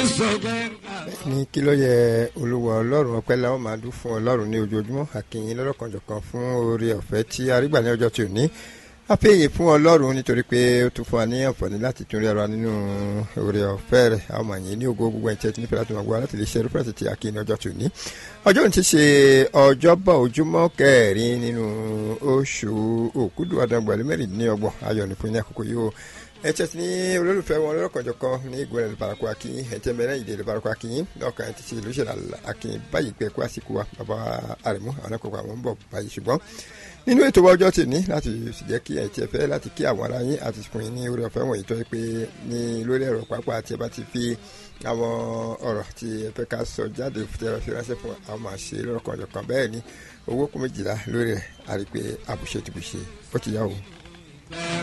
ní kí ló yẹ olúwa ọlọ́run ọpẹ́ la ó máa dún fún ọlọ́run ní ojoojúmọ́ àkìyìn lọ́lọ́kanjọ̀kan fún oore ọ̀fẹ́ tí a rí gbà ní ọjọ́ tí ò ní àpéyè fún ọlọ́run nítorí pé ó tún fún wa ní àǹfààní láti tún rí ara nínú oore ọ̀fẹ́ rẹ̀ a ó máa yìn ní ògo gbogbo ẹ̀ńtẹ́ tí nífẹ̀ẹ́ láti máa gbọ́ láti lè ṣe rúpẹ́sì tí a kì í ní ọjọ́ tí ò ní ọjọ́ òní ti ṣe ọjọ́bọ̀ ojúmọ́ kẹrin nínú oṣù òkúdù àdàgbàlú mẹ́rìndínlọ́gbọ̀n ayọ̀ ní fún ní àkókò yìí o ẹ̀tẹ́ tí ní olólùfẹ́ wọn lọ́kànjọ kan ní ìgbọ́n ẹ̀lú barakọ akínyìn ẹ̀tẹ́ mẹ́rẹ́ ìdè ìlú barakọ akínyìn lọ́kàn ẹ̀ ti ṣe ìlú ṣẹlẹ̀ akínyìn báyìí pé kó àsìkò wa bàbá àrẹ̀mú àwọn ẹ̀kọ́ àwọn ń bọ̀ báyìí ṣùgbọ́n nínú ètò ọjọ́ tì ní láti jẹ́ kí ẹ̀ tiẹ̀ fẹ́ láti kí àwọn ará yín àti sùkùn yín ní orí ọ̀fẹ́ wọ̀nyí tó yẹ pé ní lórí ẹ̀rọ pápá tí ẹ bá ti fi àwọn ọ̀rọ̀ tí ẹ fẹ́ ká sọ jáde tí ẹ fi ránṣẹ́ fún àwọn máa ṣe lọ́kànjọ kan bẹ́ẹ̀ ni owó kún méjìlá lórí ẹ̀ àrí pé àbùṣe tìbùṣe ó ti yá o.